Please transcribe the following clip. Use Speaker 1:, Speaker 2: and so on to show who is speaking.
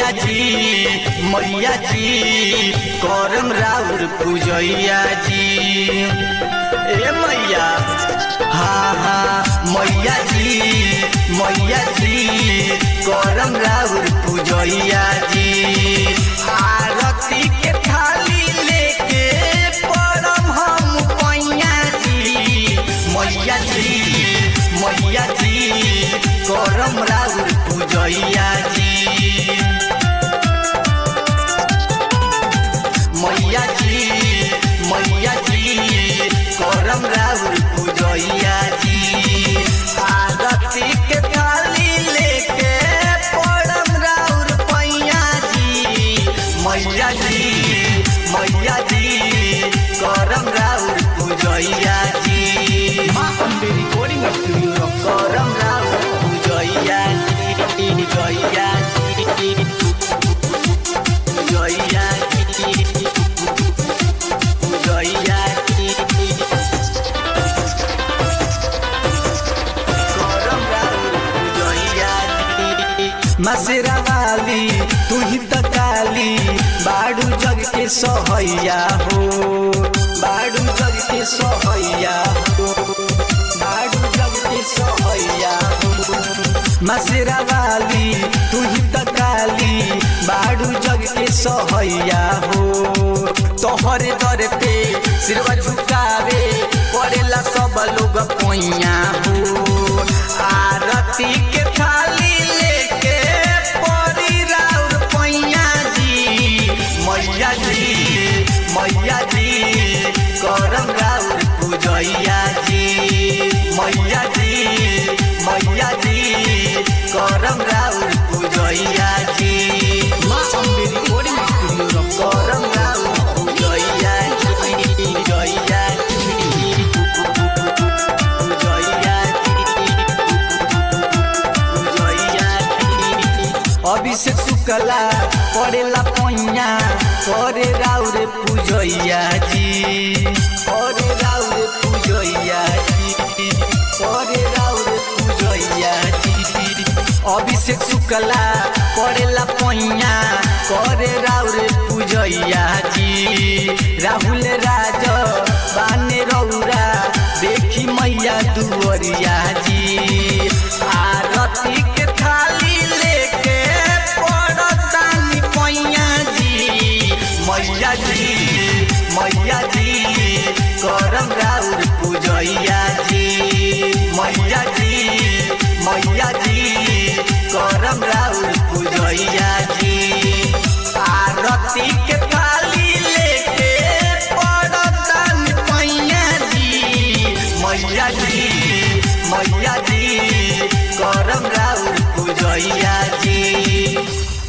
Speaker 1: मैया जी मैया जी करम राउर पूजैया जी ए मैया हाँ हाँ मैया जी मैया जी करम राउर पूजैया जी आरती के थाली लेके परम हम पैया जी मैया जी मैया जी करम राउर पूजैया जी मैया जी मैया जी करम राउर पूजैया जी आरती के थाली लेके परम राउर पैया जी मैया जी मैया जी करम राउर पूजैया जी
Speaker 2: माँ अम्बे रिकॉर्डिंग स्टूडियो
Speaker 1: करम राउर पूजैया जी पूजैया जी पूजैया जी पूजैया जी करम राउर पूजैया जी मसेरा वाली तू ही त काली बाड़ू जग के सहैया हो बाड़ू जग के सहैया हो बाड़ू जग के सहैया हो मसेरा वाली तू ही त काली बाड़ू जग के सहैया हो तोहरे दर पे सिरवा झुकावे पड़ेला सब लोग पोइया हो आरती के थाली लेके परी राउर पैया जी मैया जी मैया जी करम राउर पूजैया जी मैया जी मैया जी करम राउर पूजैया जी
Speaker 2: माँ अम्बे रिकॉर्डिंग स्टूडियो
Speaker 1: करम राउर पूजैया जी पूजैया जी पूजैया अभिषेक शुक्ला पड़ेला पैया करे राउर पूजैया जी करे राउर पूजैया जी करे राउर पूजैया जी अभिषेक शुक्ला पड़ेला पैया करे राउर पूजैया जी राहुल राज बाने रौरा देखी मैया दुवरिया जी आरती के थाली लेके पड़तानी पैया जी मैया जी मैया जी करम राउर पूजैया जी मैया जी मैया जी करम राउर पूजैया जी आरती के थाली लेके पड़तानी पैया जी मैया जी मैया जी करम राउर पूजैया जी